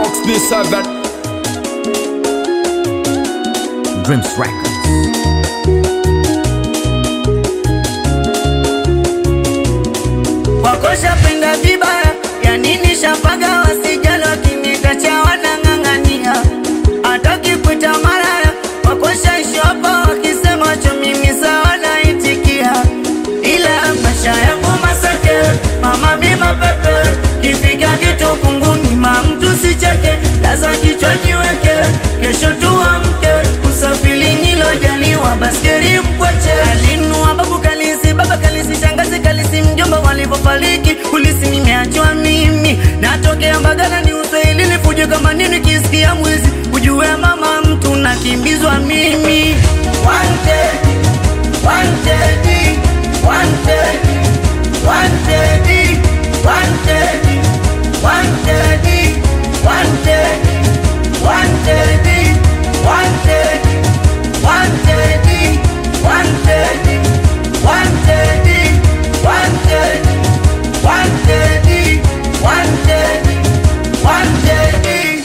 Mox B7 Dreams Records. wakosha penda vibaya ya nini shapaga wasijalo kimikacha wanang'ang'ania hata kipita maraya wakosha shopa wakisema cho mimi sawa naitikia ila maisha yangu masake mama mima pepe kifika kitu kunguni ma mtu sicheke laza kichwa jiweke kesho tuamke usafiri nilojaliwa baskeri mkwache alinua babu kalisi baba kalisi shangazi kalisi mjomba walivyofariki kulisi nimeachwa mimi natokea mbagala ni uswahili nifuje kama nini kisikia mwizi ujue mama mtu nakimbizwa mimi wanted, wanted, wanted, wanted, wanted, wanted, wanted, wanted, wanted, wanted, wanted, wanted, wanted, wanted, wanted, wanted.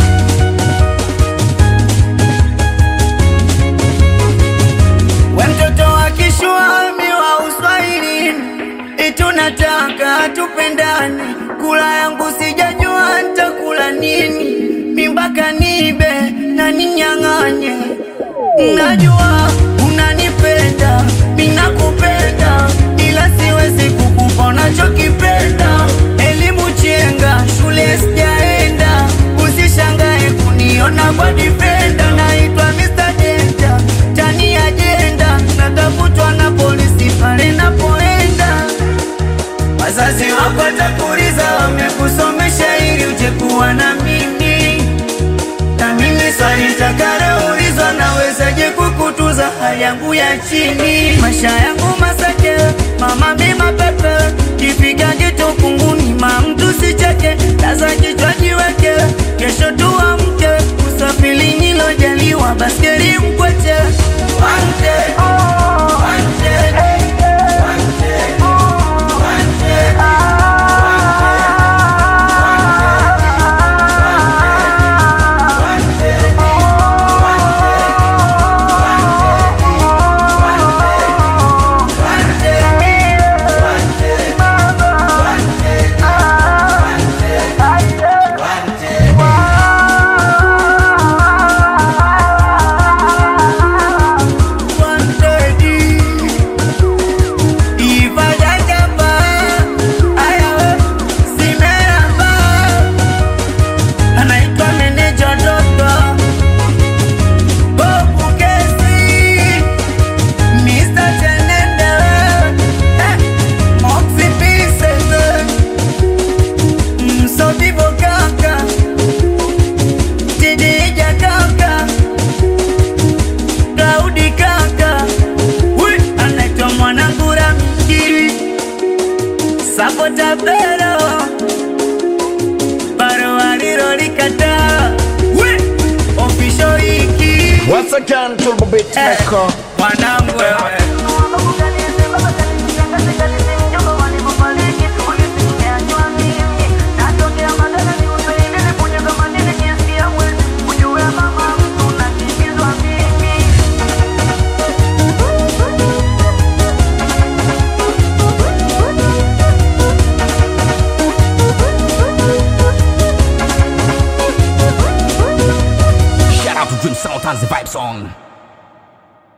We mtoto wa kishwami wa uswahilini, itunataka tupendane. Kula yangu sijajua ntakula nini, mimbaka nibe na ninyang'anye. Najua unanipenda, minakupenda, ila siwezi kukupa unachokipenda. Elimu chenga, shule sijaenda, usishangae kuniona kwa difenda. Naitwa Mr. Danger, tani ajenda, natafutwa na polisi pale napoenda. Wazazi wako watakuuliza wamekusomesha ili uje kuwa na mimi, na mimi swali nitakaloulizwa, nawezaje kukutuza hali yangu ya chini, maisha yangu masake, mama mima pepe, kifika kitu kunguni, ma mtu sicheke, laza kichwa jiweke, kesho tuamke, usafiri nilojaliwa, baskeri mkweche, wanted, wanted, wanted, wanted. anaitwa meneja Doto Bobu Kesi Mr. Tenende eh, Moxie Pieces Msodivo kaka Tidija kaka Claudi kaka Wi, anaitwa mwanangu Ramiki Sapota Bero Baro alilolikataa Wi, official hiki Once again Turbo Beat Eh, Maker mwanangu wewe Shout out to Dream Sound and the Vibe Song.